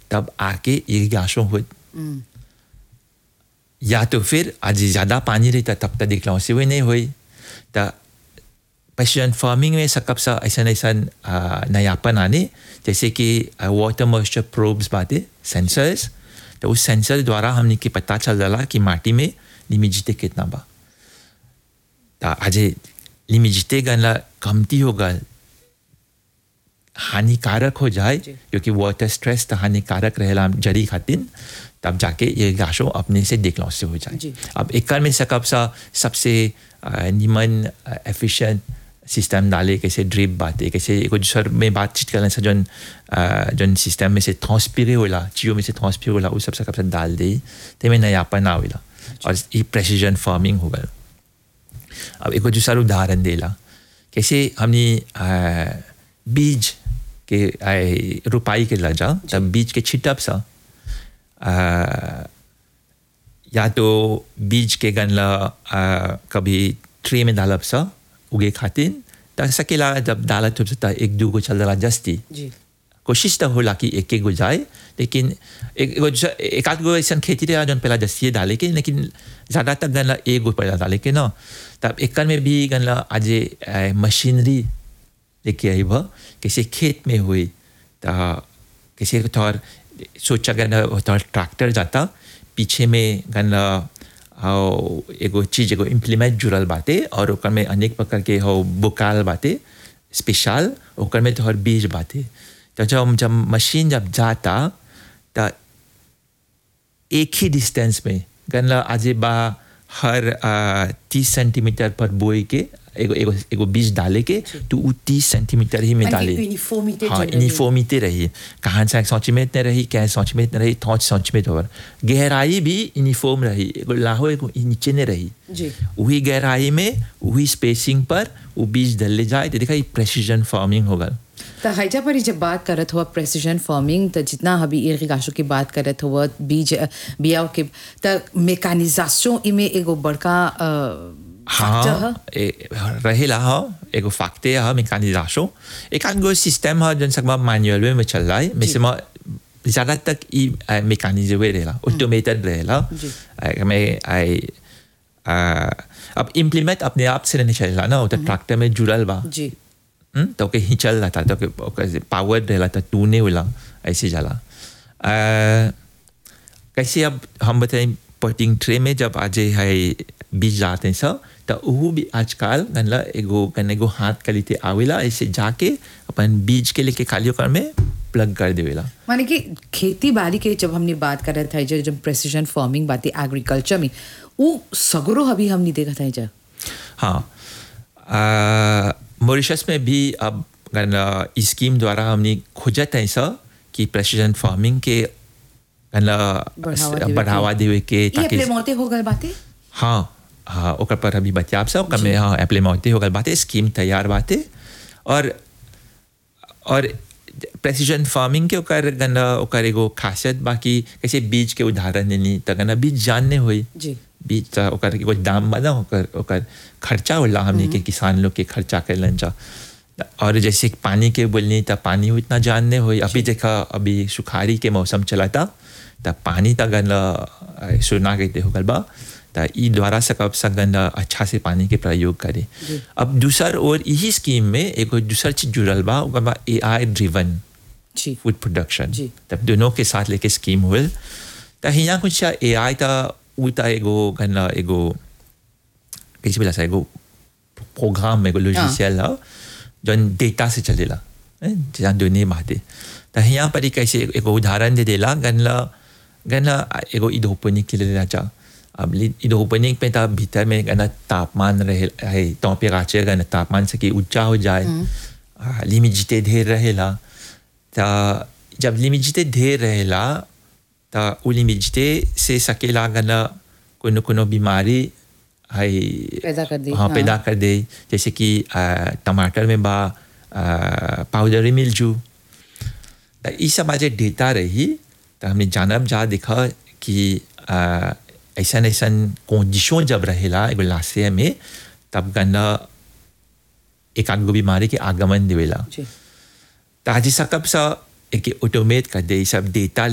तब आके इरिगेशन हो या तो फिर आज ज़्यादा पानी रहता तब तक देखला से हुए नहीं हुई तो प्रेसिडेंट फार्मिंग में सकब सा ऐसा ऐसा नयापन आने जैसे कि वाटर मॉइस्चर प्रोब्स बातें सेंसर्स तो उस सेंसर द्वारा हमने के पता चल रहा कि माटी में लिमिजिटे कितना बा तो आज लिमिजिटे गनला कमती होगा हानिकारक हो जाए क्योंकि वाटर स्ट्रेस तो हानिकारक रहेला जड़ी खातिर तब जाके ये गाशो अपने से देखला से हो जाए अब एक में सकब सा सबसे निमन एफिशिएंट सिस्टम डाले कैसे ड्रिप बातें कैसे एक दूसर में बातचीत करने से जन जन सिस्टम में से ट्रांसपिरे होला चियो में से ट्रांसपिरे होला उस सब सकब से डाल दे ते में नयापन आवेला और ये प्रेसिजन फार्मिंग होगा अब एक दूसरा उदाहरण देला कैसे हमने बीज के रुपाई के लजा तब बीज के छिटप सा या तो बीज के गनला कभी ट्रे में डालब सा उगे खातिर त सकेला जब डालत हो एक दू गो चल रहा जस्ती कोशिश तो होला कि एक एक गो जाए लेकिन एक एक आध गो ऐसा खेती रहा जौन पहला जस्ती डाले के लेकिन ज़्यादा तक गनला एक गो पहला डाले के ना तब एक में भी गनला आज मशीनरी लेके आई भा किसी खेत में हुई तो किसी थोड़ सोचा गना थोड़ा ट्रैक्टर जाता पीछे में गना एगो चीज एगो इम्प्लीमेंट जुड़ल बाते और ओकर में अनेक प्रकार के हो बुकाल बाते स्पेशल ओकर में तोहर बीज बाते तो जब जब मशीन जब जाता तो एक ही डिस्टेंस में गनला आज बा हर तीस सेंटीमीटर पर बोए के एगो एगो एगो बीज डाले के तो वो तीस सेंटीमीटर ही में डाले हाँ यूनिफॉर्मिटी रही कहाँ से सेंटीमीटर रही क्या सेंटीमीटर रही थौच सेंटीमीटर और गहराई भी यूनिफॉर्म रही एगो लाहो एगो नीचे ने रही वही गहराई में वही स्पेसिंग पर वो बीज डले जाए तो देखा ये प्रेसिजन फार्मिंग होगा तो हैजा पर जब बात करत हुआ प्रेसिजन फार्मिंग तो जितना अभी इर्गाशो की बात करत हुआ बीज बियाव के तो मेकानिजाशन इमे एगो बड़का हाँ रहेला हा एगो फैक्टे हा मेकानिजाशो एक आध गो सिस्टम हा जन सकमा मैनुअल में चल रहा है वैसे में ज़्यादा तक ई मेकानिज्म रहेला ऑटोमेटेड रहेला में आई अब इम्प्लीमेंट अपने आप से नहीं चलेला ना तो ट्रैक्टर में जुड़ल बा जी तो के ही चल रहा था तो पावर रहेला तो तू नहीं होला ऐसे जाला कैसे अब हम बताएं पटिंग ट्रे में जब आज है बीज जाते हैं सब तो वो भी आजकल गनला एगो गन एगो हाथ के लिए आवेला ऐसे जाके अपन बीज के लेके खाली कर में प्लग कर देवेला माने कि खेती बाड़ी के जब हमने बात कर रहे थे जब जब प्रेसिजन फार्मिंग बातें एग्रीकल्चर में वो सगरो अभी हमने देखा था जब हाँ मॉरिशस में भी अब इस स्कीम द्वारा हमने खोजा था ऐसा कि प्रेसिजन फार्मिंग के बढ़ावा देवे के ताकि हो गए बातें हाँ हाँ ओकर पर अभी बच्चा आप सब में हाँ एप्लीमेंट हो गल बातें स्कीम तैयार बातें और और प्रेसिजन फार्मिंग के ओकर गना ओकर एगो खासियत बाकी कैसे बीज के उदाहरण देनी त गना बीज जानने हुई जी बीज त ओकर एगो दाम बना ओकर ओकर खर्चा होला हमने के किसान लोग के खर्चा करलन जा और जैसे पानी के बोलनी त पानी उतना जानने हुई अभी देखा अभी सुखारी के मौसम चला था त पानी त गना सुना कहते हो गल बा त ई द्वारा सकब सकन अच्छा से पानी के प्रयोग करे अब दूसर और यही स्कीम में एक दूसर चीज जुड़ल बा ओकर A I driven food production तब दोनों के साथ लेके स्कीम हुए त हिया कुछ ए आई त उ त एगो गन एगो कैसे बोला एगो प्रोग्राम एगो लॉजिशियल है जौन डेटा से चलेला जहाँ दोनों बातें त हिया पर कैसे एगो उदाहरण दे देला गनला गनला एगो इधोपनिक के लिए चाह अब इधर ओपनिंग पे तब भीतर में गना तापमान रहे है टेम्परेचर गना तापमान से कि ऊंचा हो जाए लिमिट जिते ढेर रहेला तो जब लिमिट जिते ढेर रहेला तो वो लिमिट जिते से सकेला गना कोनो कोनो बीमारी है पैदा कर दे हाँ पैदा कर दे जैसे कि टमाटर में बा पाउडरी मिलजू तो ये सब आज डेटा रही तो हमने जानब जा देखा कि ऐसा ऐसा कंडीशन जब रहेला एगो लाशे में तब गना एक आगो बीमारी के आगमन देवेला तो आज सकब सा एक ऑटोमेट कर दे सब डेटा